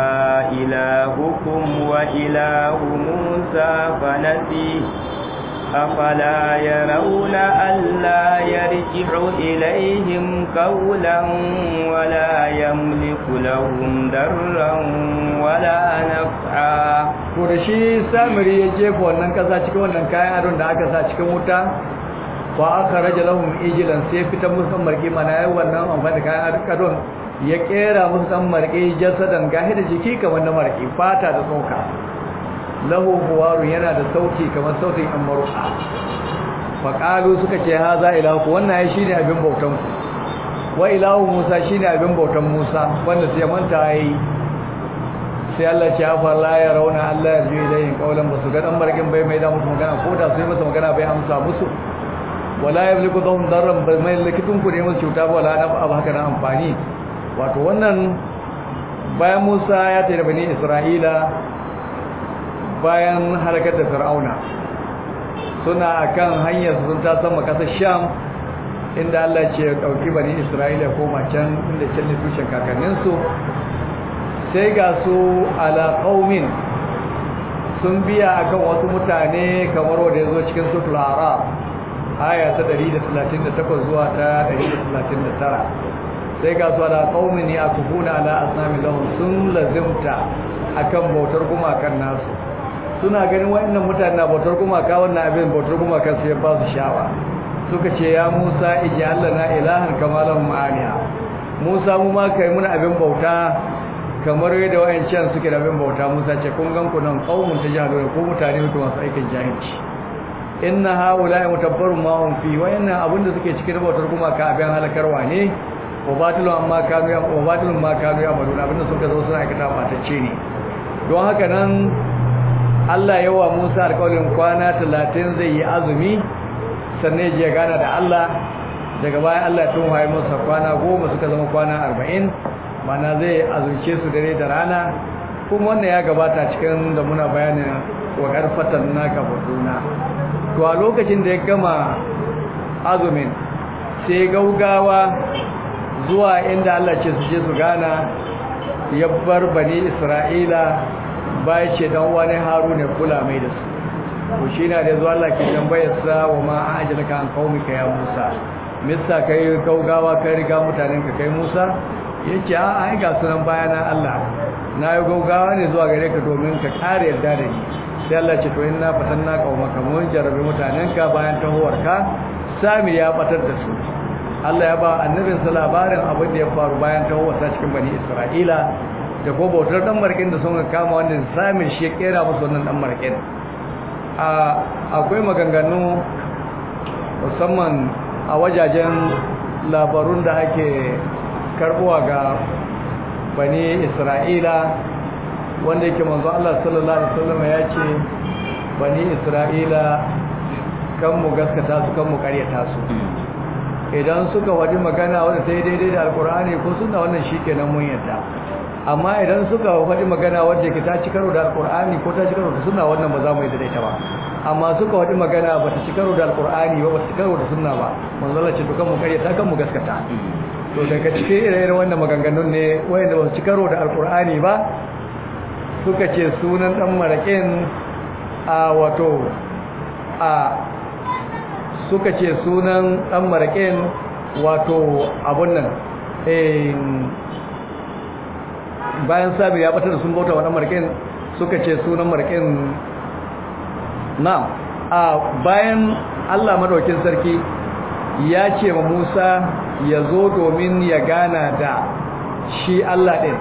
إلهكم وإله موسى فنسي أفلا يرون ألا يرجع إليهم قولا ولا يملك لهم ضرا ولا نفعا to da shi samiri ya jefa wannan kasa cikin wannan kayan adon da aka sa cikin wuta ba aka raja lahum ijilan sai fitar musu dan marke mana yayin wannan amfani da kayan adon ya kera musu dan marke jasadan gahi da jiki kamar na marke fata da tsoka lahu huwaru yana da sauti kamar sautin an maruka faƙalu suka ce ha za ilahu wannan ya shine abin bautan ku wa ilahu musa shine abin bautan musa wanda sai manta yayi sai Allah ce afa la ya rauna Allah ya ji ilayhin qawlan basu ga dan markin bai mai da musu magana ko da sai masa magana bai amsa musu wala yamliku dhum darran bai mai likitun ku ne musu cuta ba wala na abu haka na amfani wato wannan bayan Musa ya tare bani Isra'ila bayan halakar da Fir'auna suna akan hanyar sun ta sama kasar Sham inda Allah ce ya dauki bani Isra'ila koma can inda can ne tushen kakanninsu sai ga su ala qaumin sun biya akan wasu mutane kamar wanda yazo cikin suratul araf aya ta 138 zuwa ta 139 sai ga su ala qaumin yakufuna ala asnami lahum sun lazimta akan bautar gumakan nasu suna ganin wayannan mutane na bautar gumaka wannan abin bautar gumakan su ya ba su shawa suka ce ya Musa ij'al lana ilahan kama lahum aliha Musa mu ma kai muna abin bauta kamar yadda wayancan suke da bin bauta Musa ce kun gan ku nan qaumun tajahalun ko mutane muke masu aikin jahilci inna haula'i mutabbarun ma hum fi wayannan abinda suke cikin bautar kuma ka abin halakarwa ne wa batilun amma kanu ya wa batilun ma kanu ya malun abinda suka zo suna aikata batacce ne don haka nan Allah yawa Musa alƙawarin kwana 30 zai yi azumi sannan ya gana da Allah daga baya Allah ya tunhaye masa kwana 10 suka zama kwana 40 mana zai azurce su dare da rana kuma wannan ya gabata cikin da muna bayanin wa karfatan naka faduna to a lokacin da ya gama azumin sai gaugawa zuwa inda Allah ce su je su gana ya bar bani Isra'ila bai ce dan wani Haruna kula mai da su to shi na da zuwa Allah ke tambayar sa wa ma ajalaka an qaumika ya Musa mista kai gaugawa kai riga mutanen ka kai Musa ya ce a ai ga sunan bayana Allah na yi gaugawa ne zuwa gare ka domin ka kare yarda da ni sai Allah ce to in na fatan na kauma ka mun jarabe mutanen ka bayan tahowar ka sami ya batar da su Allah ya ba annabin sa labarin abin da ya faru bayan tahowar sa cikin bani Isra'ila da ko bautar dan markin da sun kama wannan sami shi ya kera musu wannan dan markin a akwai maganganu musamman a wajajen labarun da ake karbuwa ga bani isra'ila wanda yake manzo Allah sallallahu alaihi wasallam ya ce bani isra'ila kan mu gaskata su kan mu karyata su idan suka wadi magana wanda sai daidai da alkur'ani ko sunna wannan shikenan mun yadda amma idan suka wadi magana wanda ke ta ci karo da alkur'ani ko ta ci karo da sunna wannan ba za mu yadda da ita ba amma suka wadi magana ba ta ci karo da alkur'ani ba ba ta ci karo da sunna ba manzo Allah ce to kan mu karyata kan mu gaskata to daga cikin ire-iren wannan maganganun ne wayanda ba su ci karo da alkur'ani ba suka ce sunan dan maraƙin a wato a suka ce sunan dan maraƙin wato abun nan bayan sabi ya bata da sun bauta wa dan maraƙin suka ce sunan maraƙin na a bayan Allah madaukin sarki ya ce wa Musa ya zo domin ya gana da shi Allah ɗin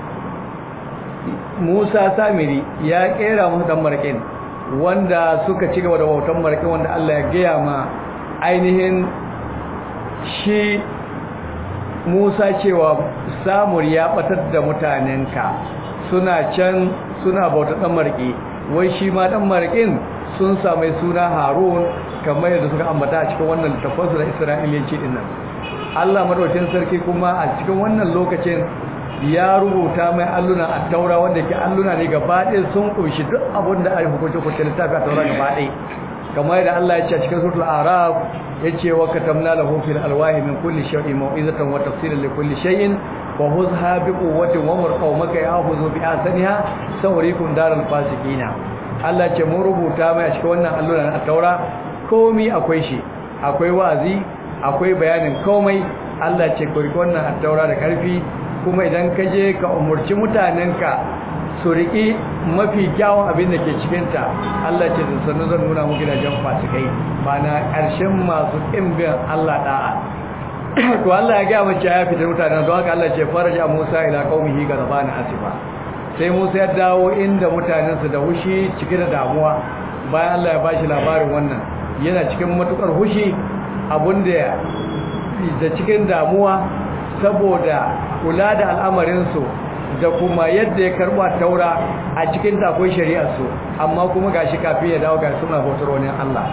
Musa Samiri ya ƙera musu ɗan marƙin wanda suka ci gaba da bautan marƙin wanda Allah ya gaya ma ainihin shi Musa cewa Samur ya ɓatar da mutanenka suna can suna bautar ɗan marƙi wai shi ma ɗan marƙin sun sami suna Harun kamar yadda suka ambata a cikin wannan littafansu na Isra'iliyanci din nan Allah madaukakin sarki kuma a cikin wannan lokacin ya rubuta mai alluna a taura wanda ke alluna ne gaba ɗaya sun kunshi duk abin da ake hukunci hukunci littafi a taura gaba ɗaya kamar yadda Allah ya ce a cikin suratul araf ya ce wa katamna lahu fil alwahi min kulli shay'in mau'izatan wa tafsilan li kulli shay'in wa huzha bi quwwatin wa mur qaumaka ya'khudhu bi asaniha sawrikum daral fasiqina Allah ce mun rubuta mai a cikin wannan allura na taura komi akwai shi akwai wazi akwai bayanin komai Allah ce ku riki wannan taura da karfi kuma idan ka je ka umurci mutanenka su riki mafi kyawun abin da ke cikinta Allah ce da sannu zan nuna muku gidajen fasikai ba na ƙarshen masu ƙimbin Allah da'a to Allah ya ga mace ya fitar mutanen don haka Allah ce faraja Musa ila qaumihi gadabana asifa sai Musa ya dawo inda mutanensa da hushi cike da damuwa bayan Allah ya bashi labarin wannan yana cikin matukar hushi abinda da cikin damuwa saboda kula da al'amarinsu da kuma yadda ya karba taura a cikin takon shari'arsu amma kuma gashi kafin ya dawo ga suna hotar wani Allah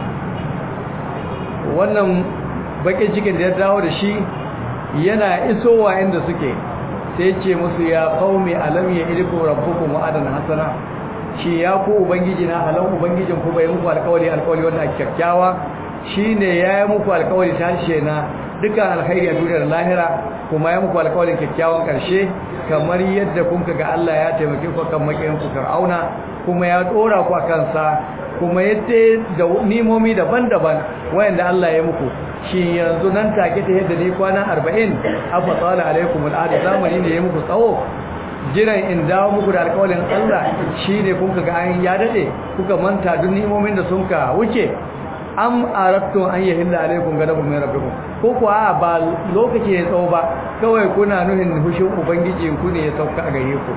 wannan bakin cikin da ya dawo da shi yana isowa inda suke sai ce musu ya qaumi alam ya ilikum rabbukum wa'adan hasana shi ya ku ubangiji na halan ubangijin ku bai muku alƙawari alƙawari wanda kyakkyawa shine ya yi muku alƙawari ta harshe na dukkan alkhairi a duniyar lahira kuma ya muku alƙawarin kyakkyawan ƙarshe kamar yadda kun ga Allah ya taimake ku kan makiyin ku Fir'auna kuma ya dora ku akan sa kuma yadda da nimomi daban-daban wayanda Allah ya muku shi yanzu nan take ta yadda ni kwana 40 afa tsala alaikum al'ada zamani ne ya muku tsawo jiran in dawo muku da alƙawarin Allah shine kun ga an ya dade kuka manta duk nimomin da sun ka wuce am arattu an yahilla alaikum gadabun min rabbikum ko ko a ba lokaci ya tsawo ba kawai kuna nuhin hushin ubangiji ku ne ya sauka a gare ku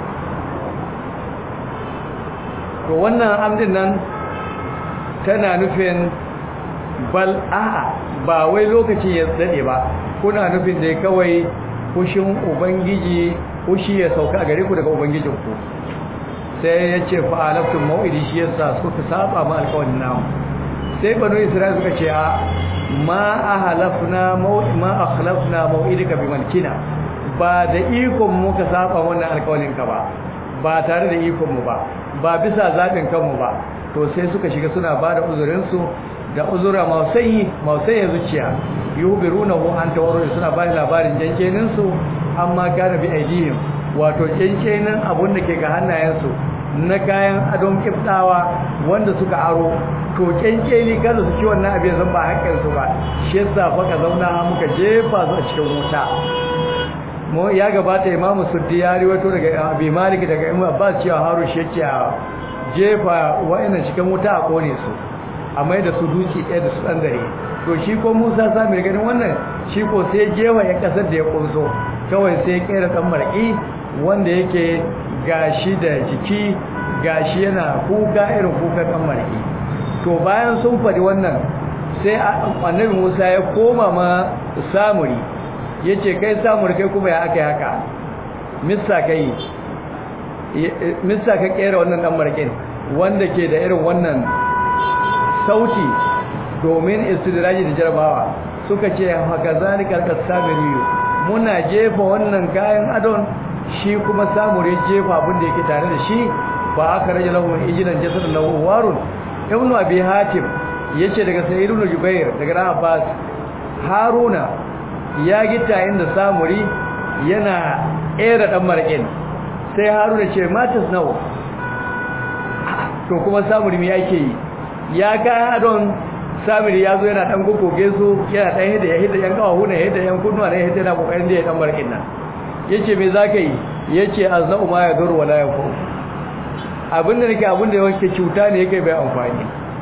to wannan amdin nan tana nufin bal a'a ba wai lokaci ya dade ba kuna nufin da kawai hushin ubangiji hushi ya sauka a gare ku daga ubangijinku sai ya ce fa'alaftum mau'idi shi yasa suka saba ma alƙawarin namu sai banu isra'il suka ce a ma ahlafna ma akhlafna mau'idika bi malkina ba da ikon mu ka saba wannan alƙawarin ka ba ba tare da ikon mu ba ba bisa zabin kanmu ba to sai suka shiga suna ba da uzurin su da uzura mausayi mausayi zuciya yubirunahu an tawarru suna ba labarin jankenin su amma kana bi aidihim wato jankenin abun da ke ga hannayensu na kayan adon kiftawa wanda suka aro to kenkeli kada su ci wannan abin zan ba hakkin su ba shi yasa fa ka zauna muka jefa su a cikin wuta mu ya gabata imamu suddi ya riwato daga abi malik daga imam abbas cewa haru shi yake a jefa wa'annan cikin wuta a kone su a mai da su duki ɗaya da su ɗan dare to shi ko musa sami ganin wannan shi ko sai jewa ya kasar da ya kunso kawai sai kera ɗan marƙi wanda yake gashi da jiki gashi yana kuka irin kuka ɗan marƙi to bayan sun faɗi wannan sai annabi musa ya koma ma samuri ya ce kai samuri kai kuma ya aka haka mista kai mista ka kera wannan ɗan marƙin wanda ke da irin wannan sauti domin istidraji da jarabawa suka ce haka zalikal kasamiriyu muna jefa wannan kayan adon shi kuma samure jefa abin da yake tare da shi ba aka rage lahu ijinan jasadun lahu warun ibnu abi hatim yace daga sayyid ibn jubair daga abbas haruna ya gita inda samuri yana era dan marƙin sai haruna ce matas nawa to kuma samuri me yake yi ya kayan adon samiri ya zo yana dan gogoge su yana dan hidda ya hidda yan kawahu ne hidda yan kunnuwa ne hidda na kokarin da ya dan barkin nan yace me zaka yi yace aznau ma ya dur wala yafu abinda nake abinda yake cuta ne yake bai amfani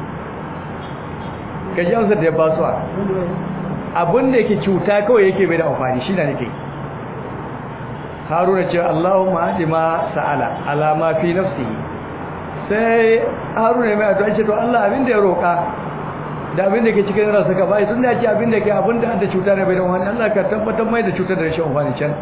kaji amsar da ya ba su abinda yake cuta kawai yake bai da amfani shi ne nake haruna ce Allahumma hadi ma sa'ala ala ma fi nafsihi sai haruna mai addu'a ce to Allah abinda ya roka da abinda ke cikin ransa ka bai sun da ce abinda ke abinda da cuta ne bai da wani Allah ka tabbatar mai da cutar da rashin wani can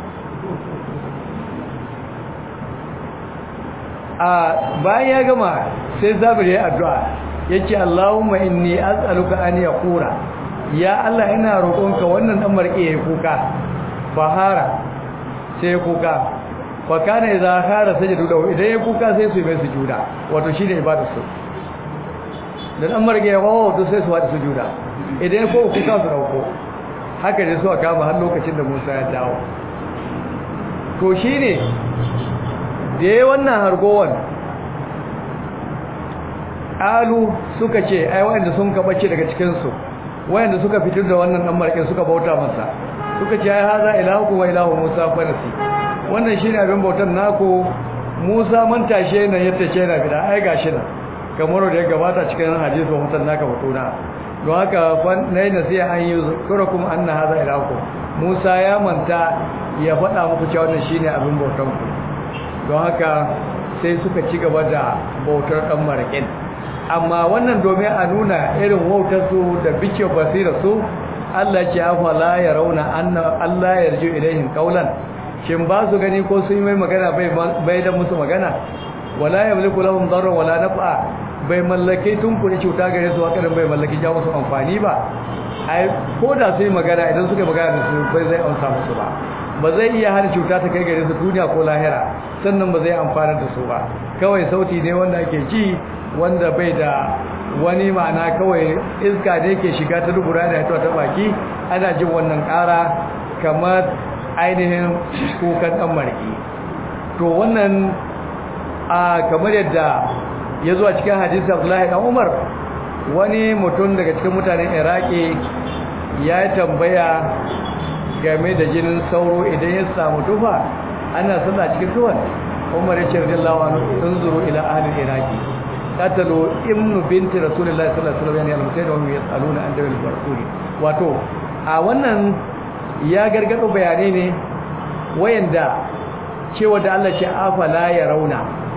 a bayan ya gama sai zabir ya addu'a yace Allahumma inni as'aluka an yaqura ya Allah ina roƙonka wannan dan marke yayi kuka fahara sai kuka fa kana idza khara sajadu lahu idan ya kuka sai su yi mai sujuda wato shine ibadar su da dan marge ya wawo to sai su wada sujuda idan ko kuka su dauko haka ne su aka kama har lokacin da Musa ya dawo to shine da yayin wannan hargowan qalu suka ce ai wanda sun kabace daga cikin su wanda suka fitar da wannan dan markin suka bauta masa suka ce ai haza ilahu wa ilahu musa farasi wannan shine abin bautan naku musa man tashe nan yatta ce na bida ai gashi nan kamar da ya gabata cikin hadisi wa mutan naka fituna don haka nayi nasiha an yi zukurakum anna haza ilahu musa ya manta ya faɗa muku cewa wannan shine abin bautan ku don haka sai suka ci gaba da bautar dan markin amma wannan domin a nuna irin wautarsu da bice basira su Allah ce afa la ya rauna anna Allah ya rju ilaihim qaulan shin ba su gani ko sun yi mai magana bai bai da musu magana wala yamliku lahum darran wala naf'a bai mallake tun kuri cuta gare su haka bai mallaki ja musu amfani ba ai ko da su yi magana idan suka magana da su bai zai amsa musu ba ba zai iya hana cuta ta kai gare su duniya ko lahira sannan ba zai amfana da su ba kawai sauti ne wanda ake ji wanda bai da wani ma'ana kawai iska da yake shiga ta dubura da ta baki ana jin wannan ƙara kamar ainihin kukan ɗan mariki to wannan a kamar yadda ya zuwa cikin hadisi abdullahi ɗan umar wani mutum daga cikin mutanen iraki ya tambaya game da jinin sauro idan ya samu tufa ana sallah cikin tuwan umar ya ce radiyallahu anhu unzuru ila ahli iraki qatalu ibnu binti rasulillahi sallallahu alaihi wasallam yani al-musayyid wa hum yasaluna an dawil rasuli wato a wannan ya gargado bayanai ne wayanda cewa da Allah ce afala ya rauna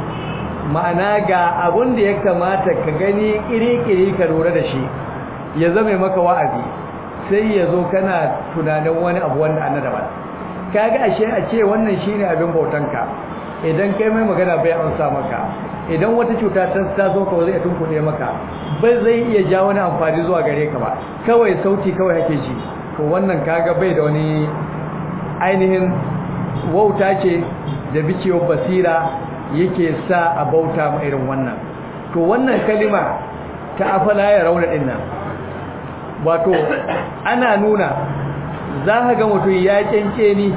ma'ana ga abun da ya kamata ka gani iri-iri ka lura da shi ya zame maka wa'azi sai ya zo kana tunanin wani abu wanda an daban kaga ashe a ce wannan shine abin bautanka idan kai mai magana bai amsa maka idan wata cuta ta taso ka zai tunkuɗe maka bai zai iya ja wani amfani zuwa gare ka ba kawai sauti kawai hake ji to wannan kaga bai da wani ainihin wauta ce da bicewar basira yake sa a bauta ma irin wannan to wannan kalima ta afala ya rauna din nan wato ana nuna za ka ga mutum ya kyanke ni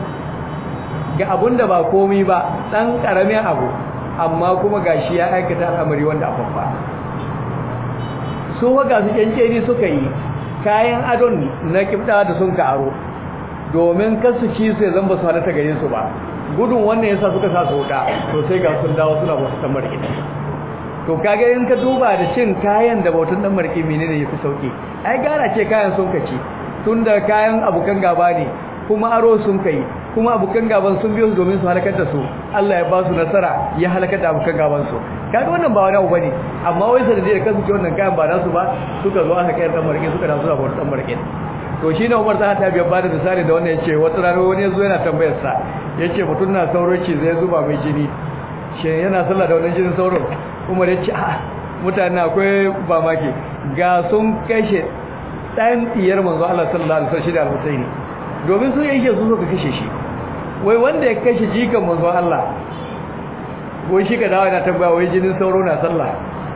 ga abun da ba komai ba ɗan ƙaramin abu amma kuma gashi ya aikata al'amari wanda a fafa su ga su kyanke ni suka yi kayan adon na kibda da sun karo domin kasu ci su ya zamba su halatta gare su ba gudun wannan yasa suka sa su wuta to sai ga sun dawo suna bautar dan mariki to kage in ka duba da cin kayan da bautar dan mariki menene yafi sauki ai gara ce kayan sun kaci tunda kayan abukan gaba ne kuma aro sun kai kuma abukan gaban sun biyo su domin su halakar da su Allah ya ba su nasara ya halakar da abukan gaban su kaga wannan ba wani abu bane amma wai sanadiyar kasu ce wannan kayan ba nasu ba suka zo aka kai dan mariki suka dawo suna bautar dan mariki to shine Umar ta ta biya bada misali da wannan yace wata rana wani yazo yana tambayar sa yace mutun na sauroci zai zuba mai jini shin yana sallah da wannan jinin sauro Umar yace a mutane akwai ba maki ga sun kashe dan diyar manzo Allah sallallahu alaihi wasallam shi da al-Husaini domin sun yake su suka kashe shi wai wanda ya kashe jikan manzo Allah wai shi ka dawo yana tambaya wai jinin sauro na sallah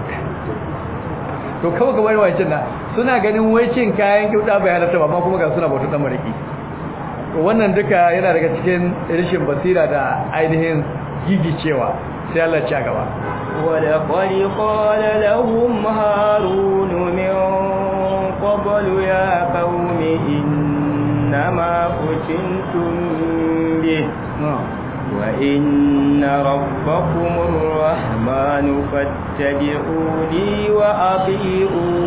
to kawai kamar wancan na suna ganin wai cin kayan kyauta bai halatta ba amma kuma ga suna bautar dan mariki wannan duka yana daga cikin rishin basira da ainihin gigicewa sai Allah ya gaba ولقد قال لهم هارون من قبل يا قوم إنما فتنتم به وإن ربكم الرحمن فاتبعوني وأطيعوا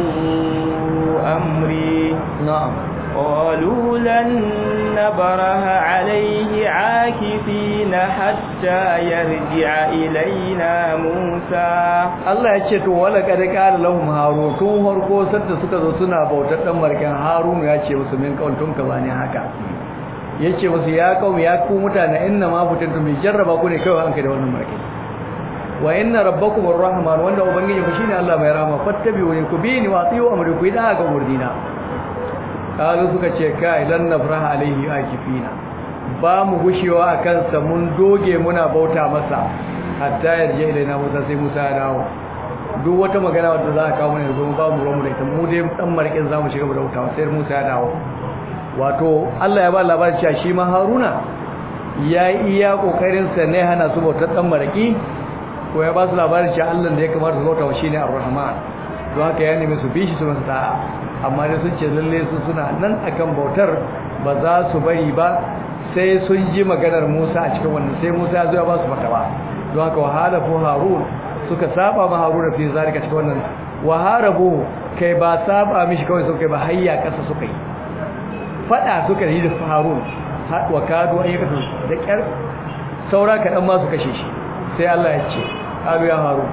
أمري نعم قالوا لن نبره عليه عاكفين حتى يرجع إلينا موسى Allah ya ce to wala kad qala lahum harun tun harko sadda suka zo suna bautar dan markan harun ya ce musu min kauntun ka bani haka yace musu ya kaum ya ku mutane inna ma fitantu mi jarraba ku ne kai hanka da wannan markai wa inna rabbakum arrahman wanda ubangiji ku shine Allah mai rahama fattabi'uni ku bi ni wa atiyu amri ku da ga murdina kalu suka ce kai lan nafraha alaihi akifina ba mu gushewa akan sa mun doge muna bauta masa hatta yarje ilaina Musa sai Musa ya dawo duk wata magana wadda za ka kawo mana yanzu ba mu ruwan mu da ita mu dai dan markin zamu shiga da bauta sai Musa ya dawo wato Allah ya ba labarin cewa shi ma Haruna ya yi iya kokarin sa ne hana su bautar dan maraki ko ya ba su labarin cewa Allah da ya kamata su bauta shine Ar-Rahman don haka ya nemi su bi shi su masu da'a amma da sun ce lalle su suna nan akan bautar ba za su bari ba sai sun ji maganar Musa a cikin wannan sai Musa ya zo ya ba su fatawa don haka wahala ko Harun suka saba ma Harun fi zalika cikin wannan waharabu kai ba saba mishi kawai suka ba hayya kasa suka yi fada suka yi da Harun wa kadu an yakatu da kyar saura kadan ma su kashe shi sai Allah ya ce abu ya Harun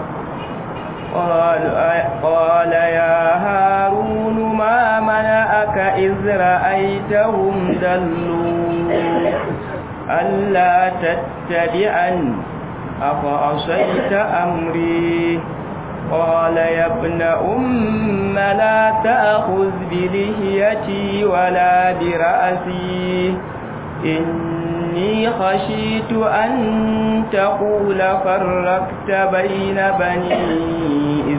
قال يا هارون ما منعك إذ رأيتهم دلوا ألا تتبعن أفعصيت أمري قال يا ابن أم لا تأخذ بلهيتي ولا برأسي إني خشيت أن تقول فرقت بين بني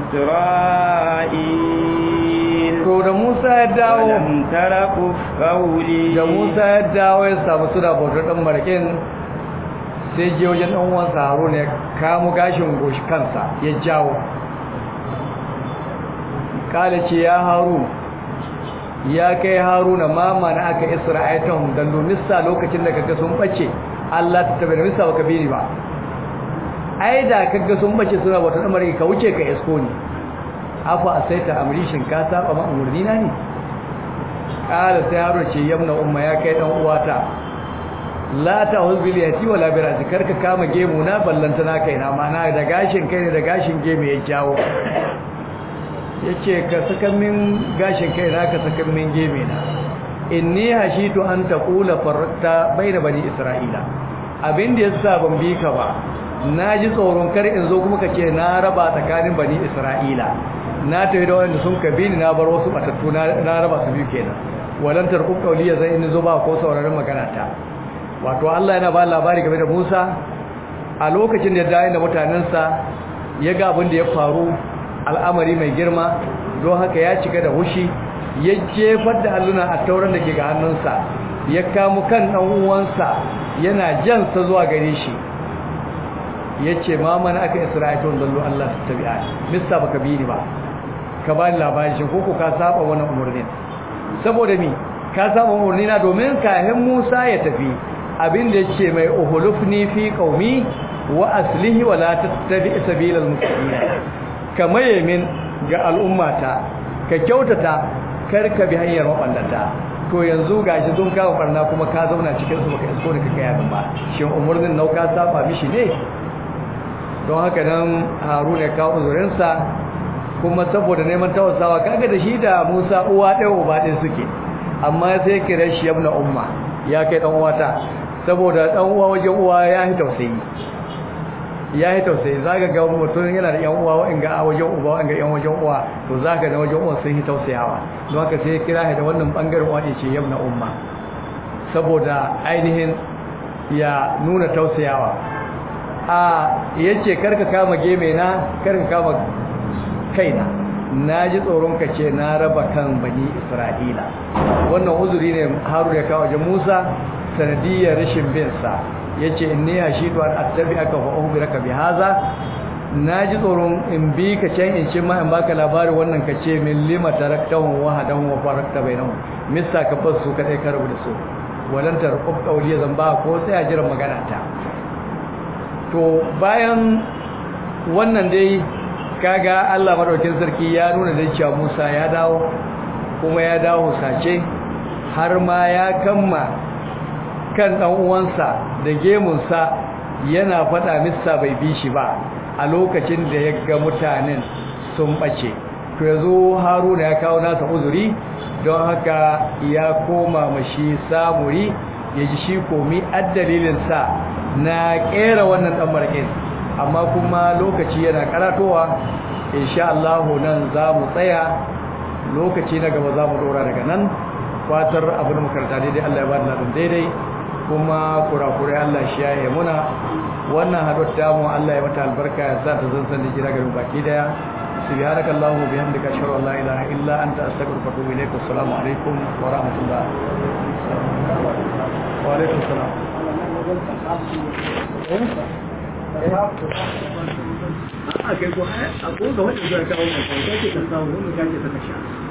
إسرائيل to da Musa ya dawo ولم ترك قولي da Musa ya dawo ya samu suna bautar dan markin sai je wajen dan uwansa Haruna ya kamo gashin goshi kansa ya jawo kala ce ya Harun ya kai Haruna mama na aka Isra'aitahum dan donissa lokacin da kaga sun bace Allah ta tabbata misa baka bini ba ai da kaga sun bace suna bautar dan markin ka wuce ka isko ni afa asaita amrishin ka saba ma umurni na ne kala sai haro ce yamna umma ya kai dan uwata la ta huzbil yati wala birazi karka kama gemu na ballanta na kai na mana da gashin kai ne da gashin gemu ya jawo yace ka saka min gashin kai na ka saka min geme na inni hashitu an taqula farta baina bani isra'ila abin da yasa ban bi ka ba naji tsoron kar in zo kuma kace na raba tsakanin bani isra'ila na tafi da wanda sun kabi ni na bar wasu batattu na raba su biyu kenan walan tarqub qawliya zai in zo ba ko sauraron magana ta wato Allah yana ba labari game da Musa a lokacin da ya dawo da mutanensa ya ga abin da ya faru al'amari mai girma don haka ya cika da hushi ya jefar da alluna a tauran da ke ga hannunsa ya kamu kan dan uwansa yana jansa zuwa gare shi yace ma mana aka isra'ilun dallu Allah tabi'a mista baka bi ni ba ka ba ni labari shi ko ka saba wannan umurnin saboda mi ka saba umurni na domin kahin Musa ya tafi abin da yace mai uhulufni fi qaumi wa aslihi wa la tattabi sabilal mustaqim kama yamin ga al'ummata ka kyautata karka bi hanyar mabandata to yanzu gashi sun kawo barna kuma ka zauna cikin su baka isko ne kake yamin ba shin umurnin nau ka saba mishi ne don haka nan Haruna ya kawo uzurinsa kuma saboda neman tawasawa kaga da shi da Musa uwa ɗaya uba ɗaya suke amma sai kira shi ibn umma ya kai dan uwata saboda dan uwa wajen uwa ya yi tausayi ya yi tausayi zaka ga mutum yana da yan uwa wa'inga a wajen uba wa'inga yan wajen uwa to zaka da wajen uwa sun yi tausayawa don haka sai kira shi da wannan bangaren uwa ce ibn umma saboda ainihin ya nuna tausayawa a yace karka kama geme na karka kama kaina na ji tsoron ka ce na raba kan bani isra'ila wannan uzuri ne haru ya kawo wajen musa sanadiyar rashin bin sa yace inni hashidu an attabi'aka fa ukhbiraka bi hadha na ji tsoron in bi ka can in ce ma in baka labarin wannan ka ce min lima taraktahum wahadan wa farakta bainahum mista ka fasu ka dai ka rabu da su walan tarqub qawli zan ba ko sai a jira magana ta to bayan wannan dai kaga Allah madaukin sarki ya nuna da cewa Musa ya dawo kuma ya dawo sace har ma ya kamma kan dan uwansa da gemunsa yana fada missa bai bi shi ba a lokacin da ya ga mutanen sun bace to yazo Haruna ya kawo nasa uzuri don haka ya koma mashi samuri ya ji shi komi addalilin sa na kera wannan dan markin amma kuma lokaci yana karatowa insha Allah nan za mu tsaya lokaci na gaba za mu dora daga nan fatar abu da makaranta daidai Allah ya ba da daidai kuma kurakurai Allah shi ya yi muna wannan haɗuwar damu Allah ya mata albarka ya sa ta zansan da jira garin baki daya subhanaka allahumma bihamdika ashhadu an la ilaha illa anta astaghfiruka wa atubu ilaik assalamu alaikum wa rahmatullah wa alaikum assalam a kai ko a ko ga wanda zai kawo ka kai ce ka samu wanda kake saka sha